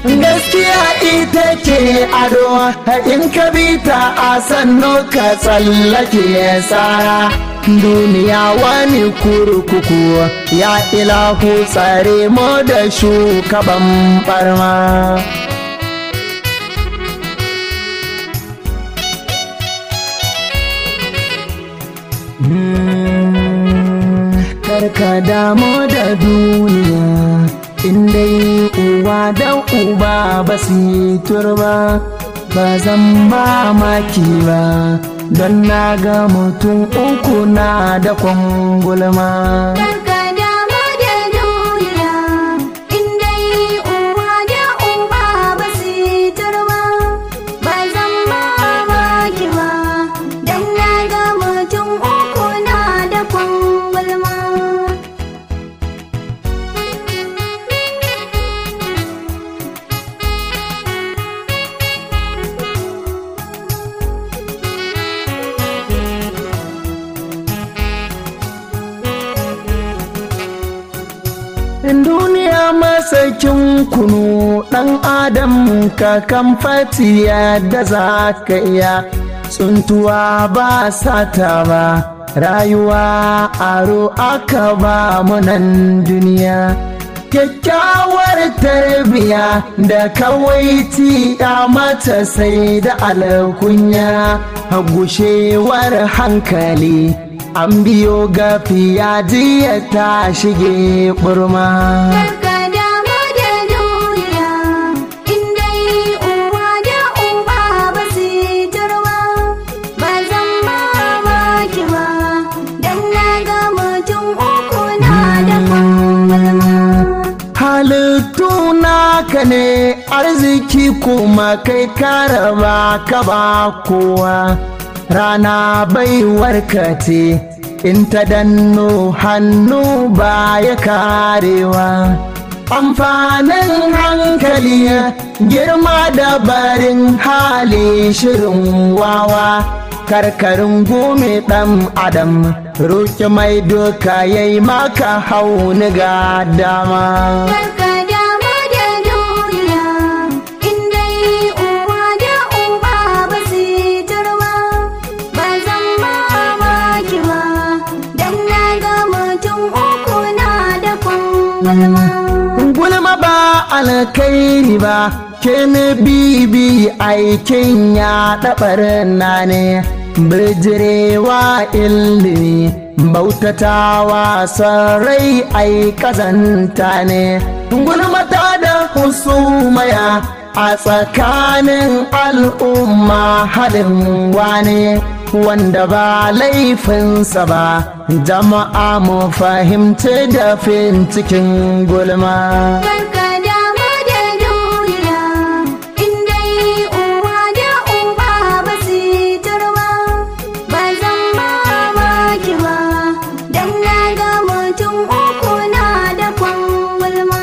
gaskiya ita ce ado in ka bi ta a sannu ka tsallake tsara duniya wani kurkuku ya ilahu tsare mu da shugaban barma karka damu da duniya inda uwa da uba ba su yi turba ba zan ba maki ba don na ga mutum uku na da kwangulma Karka damu da duniya, in dai uwa da uba ba su yi turba, ba zan mamaki ba, don na ga mutum uku na da kwangulma. duniya masakin kunu ɗan adam ka kan fatiya da za ka iya tsuntuwa ba sata ba rayuwa aro aka ba munan duniya kyakkyawar tarbiya da kawaiti ya mata sai da alkunya gushewar hankali an biyo gafiya jiya ta shige burma Karka damu da duniya, in dai uwa da uba ba su yi turba, ba zan mamaki ba, don na ga mutum uku na da kwangulma. halittu naka ne arziki kuma kai karaba ka ba kowa rana baiwar ce in ta danno hannu ba ya karewa amfanin hankali girma da barin hali shirin wawa karkarin gome ɗan adam roƙi mai doka yayi maka hauni ga dama Karka damu da duniya, in dai uwa da uba ba su yi turba, ba zan mamaki ba, don na ga mutum uku na da kwangulma. gulma ba alkairi ba ke ne bibi aikin ya ɗabar na ne birjirewa ilimi bautatawa sarai ai kazanta ne gulmata da husumaya a tsakanin al'umma haɗin wane wanda ba laifinsa ba jama'a mu fahimci da fin cikin gulma Karka damu da duniya, in dai uwa da uba ba su yi turba, ba zan mamaki ba, don na ga mutum uku na da kwangulma.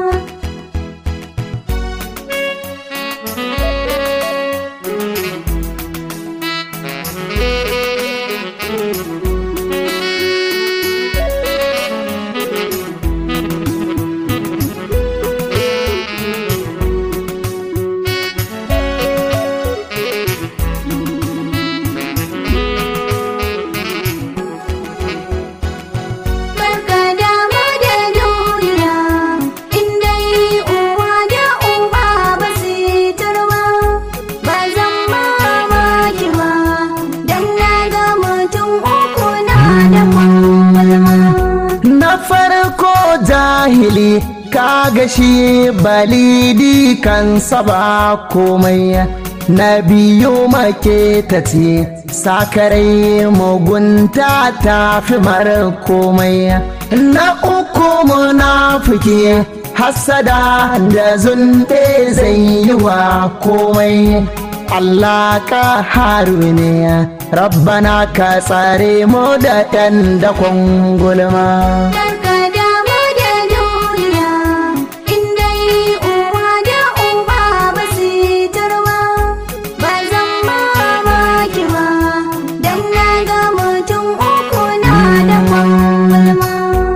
Karka damu da duniya, in dai uwa da uba ba su yi turba, ba zan mamaki ba, don na ga mutum uku na da kwangulma. na farko jahili kaga shi balidi kan saba komai na biyu maketaci sakarai mugunta ta fi mara komai na uku munafiki hasada da zunɗe zai yi wa komai Allah ka haru ne rabbana ka tsare mu da ɗan dakon gulma Karka damu da duniya, in dai uwa da uba ba su yi turba, ba zan mamaki ba, don na ga mutum uku na da kwangulma. ga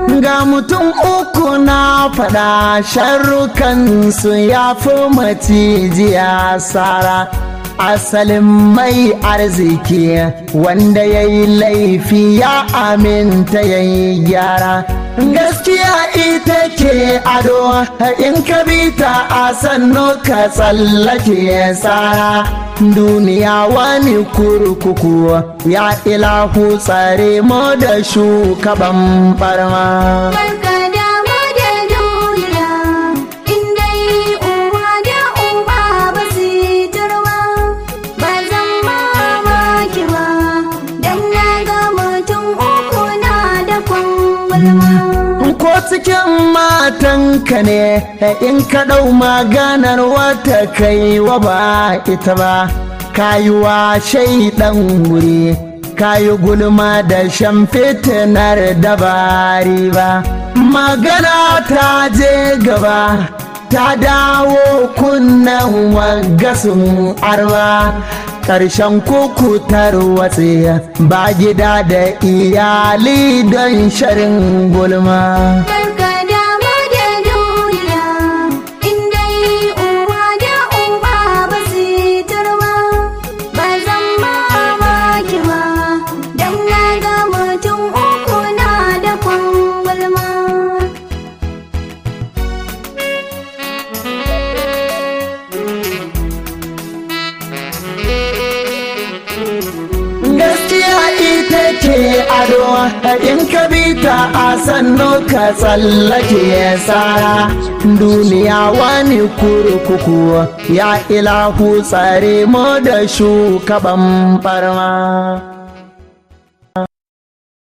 mutum uku na faɗa sharrukansu ya fi macijiya sara asalin mai arziki wanda ya yi laifi ya aminta ya yi gyara gaskiya ita ce ado in ka bi ta a sannu ka tsallake tsara duniya wani kurkuku ya ilahu tsare mu da shugaban barma Barka dama da duniya, in dai uwa da uba ba su turba, ba zan mamaki ba, dan na ga mutum uku na da kwangwalma. ko cikin matanka ne in ka ɗau maganar wata kai wa ba ita ba kayuwa shaidan wuri kayi gulma da shan fitinar dabari ba magana ta je gaba ta dawo kunnen wagasun arba ƙarshen kukutar watse ba gida da iyali don sharin gulma Barka dama da duniya, in dai uwa da uba ba su turba, ba zan mamaki ba, dan na ga mutum uku na da kwangwalma. gaskiya ita ce ado in ka bi ta a sannu ka tsallake tsara duniya wani kurkuku ya ilahu tsare mu da shugaban barma